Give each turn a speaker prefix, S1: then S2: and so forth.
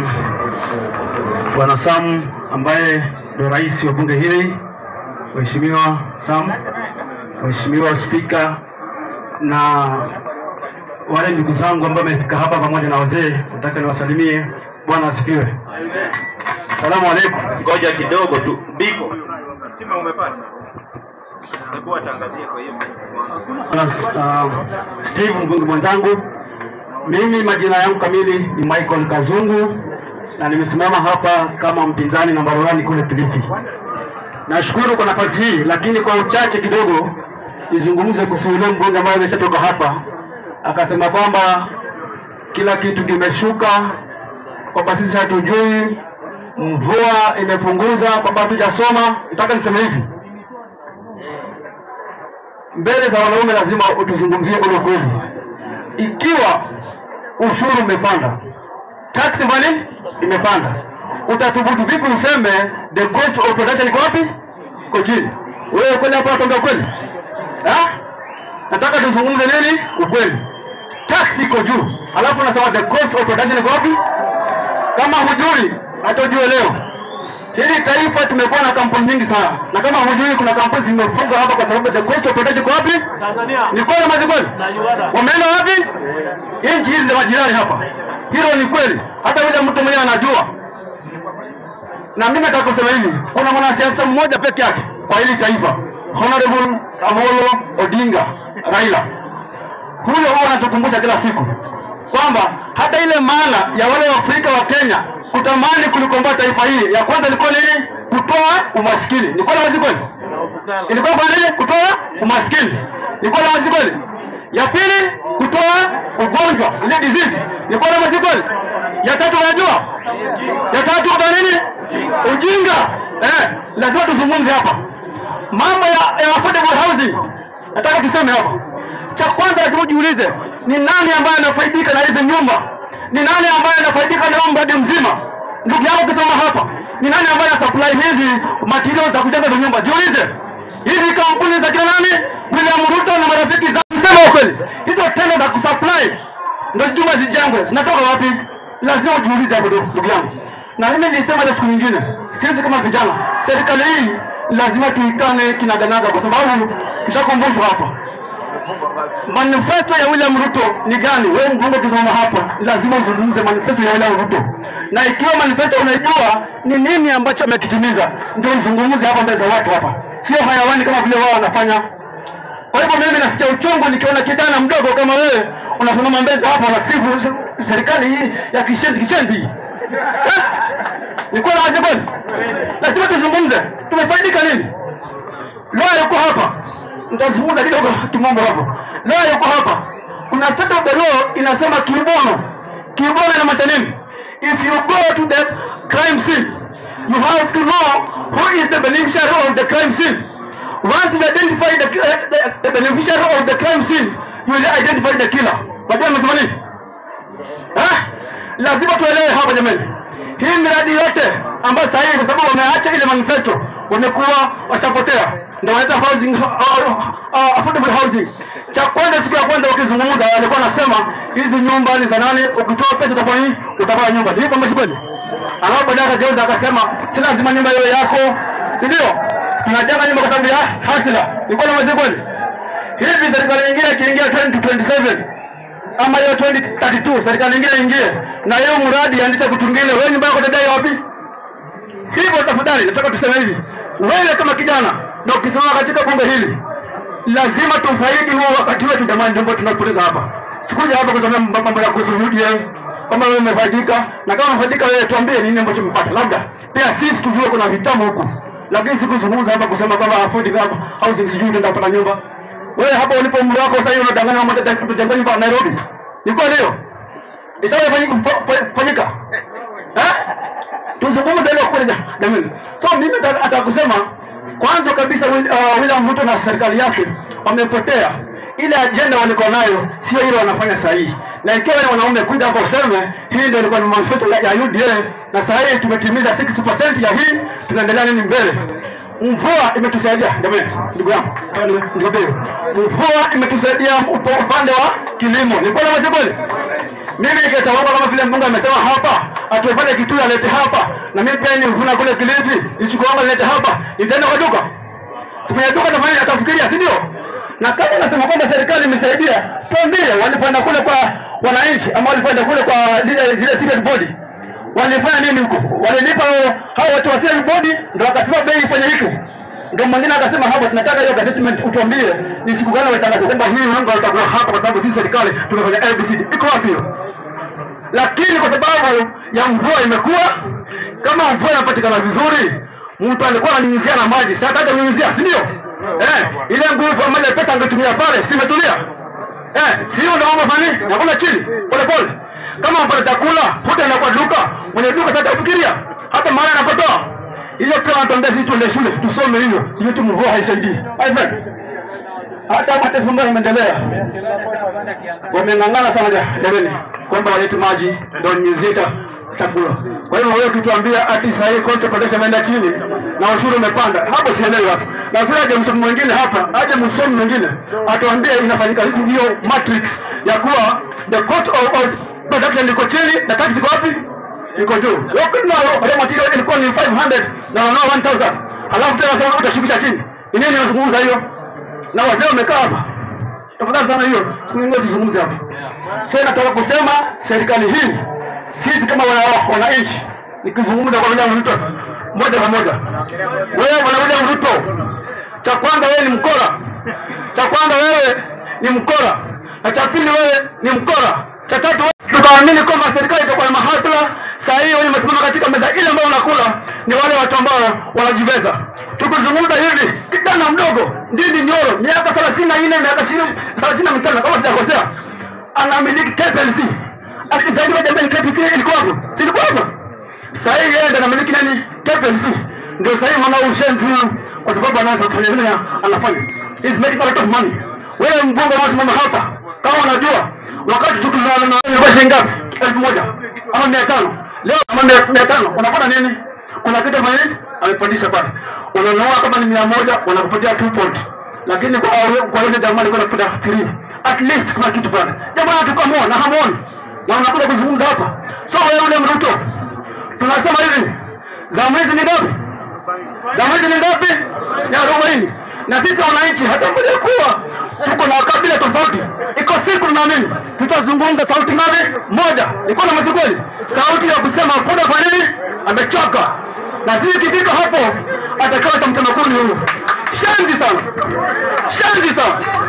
S1: um, Bwana Sam ambaye ndio rais wa bunge hili, Mheshimiwa Sam, Mheshimiwa Spika na wale ndugu zangu ambao wamefika hapa pamoja na wazee, nataka niwasalimie. Bwana asifiwe. Asalamu alaikum.
S2: Ngoja kidogo tu, Biko.
S3: Stima umepata? Hebu atangazie kwa hiyo.
S1: Bwana uh, Steve mbunge mwenzangu, mimi majina yangu kamili ni Michael Kazungu na nimesimama hapa kama mpinzani namba 1 kule Kilifi. Nashukuru kwa nafasi hii, lakini kwa uchache kidogo nizungumze kuhusu yule mbunge ambaye ameshatoka hapa akasema kwamba kila kitu kimeshuka, kwamba sisi hatujui, mvua imepunguza, kwamba hatujasoma. Nataka niseme hivi, mbele za wanaume lazima utuzungumzie ule kweli. Ikiwa ushuru umepanda, tax money imepanda, utathubutu vipi useme the cost of production iko wapi? Iko chini. Wewe kweli hapa wataongea kweli? Ha? Nataka tuzungumze nini? Ukweli. Tax iko juu, alafu unasema the cost of production iko wapi? Kama hujui, hata ujue leo Hili taifa tumekuwa na kampuni nyingi sana, na kama hujui, kuna kampuni zimefungwa hapa kwa sababu the cost of production iko wapi?
S4: Tanzania
S1: Ni kweli ama si kweli?
S4: na Uganda.
S1: Wameenda wapi? Nchi hizi za majirani hapa. Hilo ni kweli, hata yule mtu mwenyewe anajua. Na mimi nataka kusema hivi, kuna mwanasiasa mmoja peke yake kwa hili taifa, Honorable Amolo Odinga Raila. Huyo huwa anatukumbusha kila siku kwamba hata ile maana ya wale Waafrika wa Kenya kutamani kulikomboa taifa hili, ya kwanza ilikuwa nini? Kutoa umaskini. Ni kweli ama si kweli? ilikuwa kwa nini? Kutoa umaskini. Ni kweli ama si kweli? Ya pili kutoa ugonjwa, ile disease. Ni kweli ama si kweli? Ya tatu unajua? Ya tatu kwa nini? Ujinga. Eh, lazima tuzungumze hapa mambo ya, ya affordable housing. Nataka tuseme hapa, cha kwanza lazima ujiulize ni nani ambaye anafaidika na hizi nyumba? Ni nani ambaye anafaidika na huu mradi mzima? Ndugu yangu ukisoma hapa, ni nani ambaye ana supply hizi materials za kujenga hizo nyumba? Jiulize, hizi kampuni za kina nani? William Ruto na marafiki zake. Sema ukweli, hizo tenda za kusupply ndio jumba zijengwe zinatoka wapi? Lazima ujiulize hapo ndugu yangu. Na mimi nilisema ile siku nyingine, sisi kama vijana, serikali hii lazima tuikane kinaganaga, kwa sababu tushakumbushwa hapa manifesto ya William Ruto ni gani? Wewe mbunge ukisoma hapa, lazima uzungumze manifesto ya William Ruto, na ikiwa manifesto unaijua ni nini ambacho amekitimiza, ndio uzungumze hapa mbele za watu hapa, sio hayawani kama vile wao wanafanya. Kwa hivyo mimi nasikia uchungu nikiona kijana mdogo kama wewe unasimama mbele za hapa unasifu se- serikali hii ya kishenzi kishenzi hii. Eh? Ni kweli wazi kweli? Lazima tuzungumze, tumefaidika nini? Leo yuko hapa, nitazungumza kidogo kimombo hapo. Leo yuko hapa, kuna state of the law inasema kibono. Kibono inamaanisha nini? If you go to the crime scene, you have to know who is the beneficiary of the crime scene. Once you identify the, the, the beneficiary of the crime scene, you will identify the killer. Unajua nimesema nini? Eh? Lazima tuelewe hapa jamani. Hii miradi yote ambayo sasa hivi kwa sababu wameacha ile manifesto wamekuwa washapotea. Ndio wanaita housing uh, uh, affordable housing. Cha kwanza siku ya kwanza wakizungumza walikuwa wanasema hizi nyumba ni za nani? Ukitoa pesa utafanya nini? Utapata nyumba. Ndio kama kweli. Alafu baadaye akageuza akasema si lazima nyumba iwe yako. Si ndio? Tunajenga nyumba kwa sababu ya hasila. Ni kweli ama si kweli? Hivi serikali nyingine ikiingia 2027 ama hiyo 2032 serikali nyingine ingie na hiyo mradi ianzishe kitu kingine, wewe nyumba yako utadai wapi? Hivyo tafadhali, nataka tuseme hivi, wewe kama kijana na ukisimama katika bunge hili, lazima tufaidi huo wakati wetu jamani, ndio tunapoteza hapa. Sikuja hapa kusema mambo ya kuhusu UDA kama wewe umefaidika, na kama umefaidika wewe, tuambie nini ambacho umepata, labda pia sisi tujue kuna vitamu huku, lakini sikuzungumza hapa kusema kwamba affordable housing sijui utaenda kupata nyumba wewe hapo ulipo umri wako sasa hivi unadanganya mambo ya kujenga nyumba Nairobi. Ni kweli hiyo? Ishawafanyika? Eh? Tuzungumze ile kweli jamani. So mimi nataka kusema kwanza kabisa Will- uh, William Ruto na serikali yake wamepotea. Ile ajenda walikuwa nayo sio ile wanafanya sahihi. Na ikiwa ni wanaume kuja hapa useme hii ndio ilikuwa ni manifesto ya ya UDA na sasa hivi tumetimiza 60% ya hii, tunaendelea nini mbele? Mvua imetusaidia jamani, ndugu yangu, nikwambie, mvua imetusaidia upo- upande wa kilimo. Ni kweli ama si kweli? Mimi nikitaomba kama vile Mungu amesema hapa, atuepate kitu alete hapa, na mimi pia nivuna kule Kilifi, nichukue anga nilete hapa, nitaenda kwa duka sifanya duka nafanya atafikiria, si ndio? Na kama nasema kwamba serikali imesaidia, tuambie walipoenda kule kwa wananchi ama walipoenda kule kwa zile zile secret body walifanya nini huko? Walilipa hao watu wa secret body, ndio wakasema bei ifanyike. Ndio mwingine akasema hapo, tunataka hiyo gazettement utuambie ni siku gani walitangaza kwamba hii unga utakuwa hapa, kwa sababu sisi serikali tumefanya ABCD. Iko wapi hiyo? lakini kwa sababu ya mvua imekuwa kama mvua inapatikana vizuri, mtu alikuwa ananyunyizia na maji, sasa hata kunyunyizia, si ndio? Eh, ile nguvu ambayo pesa angetumia pale, si imetulia? Eh, si hiyo ndio mambo fani, nakula chini pole pole. Kama mpata chakula, hutaenda kwa duka, mwenye duka sasa atafikiria hata mahali anapotoa. Hiyo pia wanatuambia sisi tuende shule, tusome hiyo, sijui tu mvua haisaidii. My friend, hata mataifa ambayo yameendelea wameng'ang'ana sana ja- jamani, kwamba walete maji ndio nyunyuzie cha chakula. Kwa hiyo wewe ukituambia ati sasa hii cost of production imeenda chini na ushuru umepanda, hapo sielewi hapo. Na vile aje msomi mwingine hapa, aje msomi mwingine atuambie inafanyika vipi hiyo matrix ya kuwa the cost of, of production iko chini na tax iko wapi? Iko juu. Wakati raw material ilikuwa ni 500 na wanao 1000. Halafu tena sasa utashukisha chini. Ni nini unazungumza hiyo? Na wazee wamekaa hapa tafadhali sana hiyo siku nyingine usizungumze hapo. Sasa nataka kusema serikali hii sisi kama wana- wananchi, nikizungumza kwa William Ruto moja kwa moja, wewe bwana William Ruto, cha kwanza wewe ni mkora, cha kwanza wewe ni mkora, na cha pili wewe ni mkora, cha tatu wewe tukaamini kwamba serikali itakuwa na mahasla. Saa hii wenye wamesimama katika meza ile ambayo unakula ni wale watu ambao wanajiveza. Tukizungumza hivi, kijana mdogo Ndindi Nyoro, miaka 34 miaka 20 35 kama sijakosea, anamiliki KPLC. Akisaidia jamani, KPLC ilikuwa hapo, si ilikuwa hapo? Sasa hii yeye ndiye anamiliki nani? KPLC. Ndio sasa hii mwana ushenzi huyu, kwa sababu anaanza kufanya nini anafanya. He's making a lot of money. Wewe mbunge unasimama hapa, kama unajua wakati tukizungumza na wewe shilingi ngapi? elfu moja ama mia tano leo kama mia- mia tano unapata nini? Kuna kitu ambaye amepandisha pale, unanunua kama ni mia moja wanakupatia two point, lakini kwa kwa yule jamaa alikuwa anapata three. At least kuna kitu pale. Jamaa tukamwona na hamuoni na unakuja kuzungumza hapa. So wewe ule Mruto, tunasema hivi, za mwezi ni ngapi? za mwezi ni ngapi? Ni arobaini. Na sisi wananchi hata mbele kuwa tuko na kabila tofauti, iko siku tunaamini tutazungumza sauti ngapi? Moja. Iko na mwezi kweli, sauti ya kusema kuna kwa nini amechoka, na sisi ikifika hapo atakawa tamtema kuni huyo. Shanzi sana, shanzi sana.